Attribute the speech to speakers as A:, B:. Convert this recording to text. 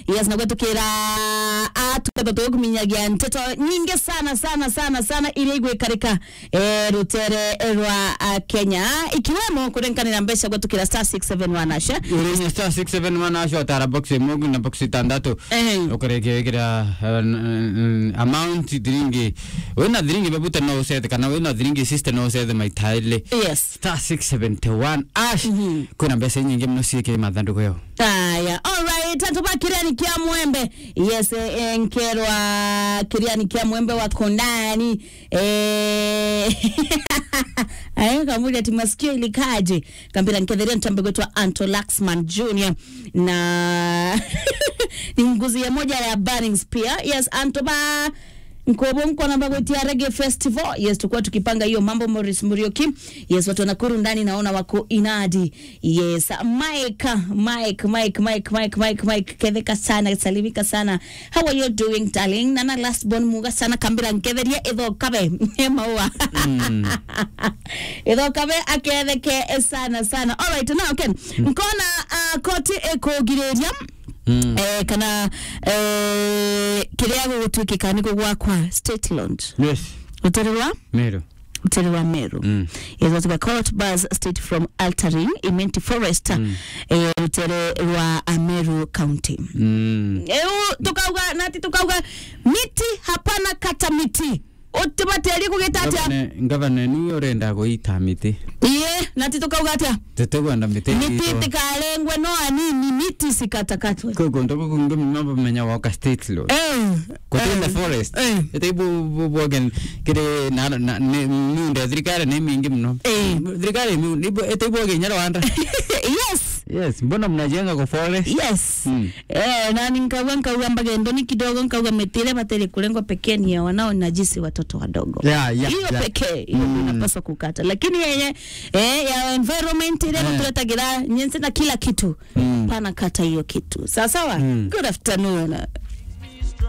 A: yes na gwetukira atukatho tuguminyagia nteto nyingi sana sana sana sana iria igwikarika eh, rutere rwa ah, Kenya ikiwemo kurenkanira mbeca gwetukira star 671 asha
B: urinye star 671 acio tara box ĩmwe na box itandatu
A: Ehe.
B: ũkarekia wĩkĩra amount thiringi wĩna thiringi babuta no ũcethe kana wĩna thiringi sister no ũcethe maita ĩrĩ
A: yes
B: star 671 ash kwĩna mbeca nyingĩ mũno ciĩkĩrĩ mathandũkũ yao
A: aya alright atuba kiriani kia mwembe yes eh, nkerwa kiriani kia mwembe wa kondani eh, ayo kamuli ati masikio ilikaje kambira nkedheria ntambe gwetwa Anto Laxman Jr na ni nguzi ya moja ya Burning Spear yes Anto ba nkobo mkona bagwetia reggae festival yes tukua tukipanga hiyo mambo Morris Murioki yes watu wa Nakuru ndani naona wako inadi yes Mike Mike Mike Mike Mike Mike Mike ketheka sana salimika sana how are you doing darling nana last born muga sana kambira nketheria itho kabe maua itho kabe aketheke sana sana all right now okay nkona uh, koti ekugiriria
B: Mm.
A: eh, kana eh, kiria gugutwikika ni gwakwa state launch
B: yes
A: rutiri rwa
B: mero
A: rutiri rwa meru
B: Mm.
A: yes watuga court bus state from altering imenti forest eh, rutiri rwa ameru county
B: Mm.
A: eu tukauga nati tukauga miti hapana kata miti utibateri kugita atia
B: Gavana- gavana niwe ũrenda gũita mĩtĩ
A: iye nati tukauga atia
B: tũtĩkwenda mĩtĩ
A: miti
B: itũ.
A: tikarengwe no anini miti sikatakatwe
B: kwĩ kũndũ gũkũ ngĩmenya woka state law
A: Eh,
B: kũtĩ the
A: eh,
B: forest
A: eh.
B: ĩtĩ bwogen kĩrĩ miunde thirikari nĩ mingi mũno
A: Eh.
B: thirikari ĩtĩ bwoge Rwanda
A: yes
B: yes mbona mnajenga kwa forest
A: yes
B: Mm.
A: eh, na nikauga nkauga mbagendo ni kidogo nkauga metire batele kulengwa pekee ni ya wanao najisi watoto wadogo
B: Yeah, yeah,
A: hiyo
B: yeah.
A: pekee hiyo
B: Mm.
A: inapaswa kukata lakini yenye eh, ya environment ile
B: Eh.
A: tuletagira nyense na kila kitu
B: Mm.
A: pana kata hiyo kitu sawa sawa
B: Mm.
A: good afternoon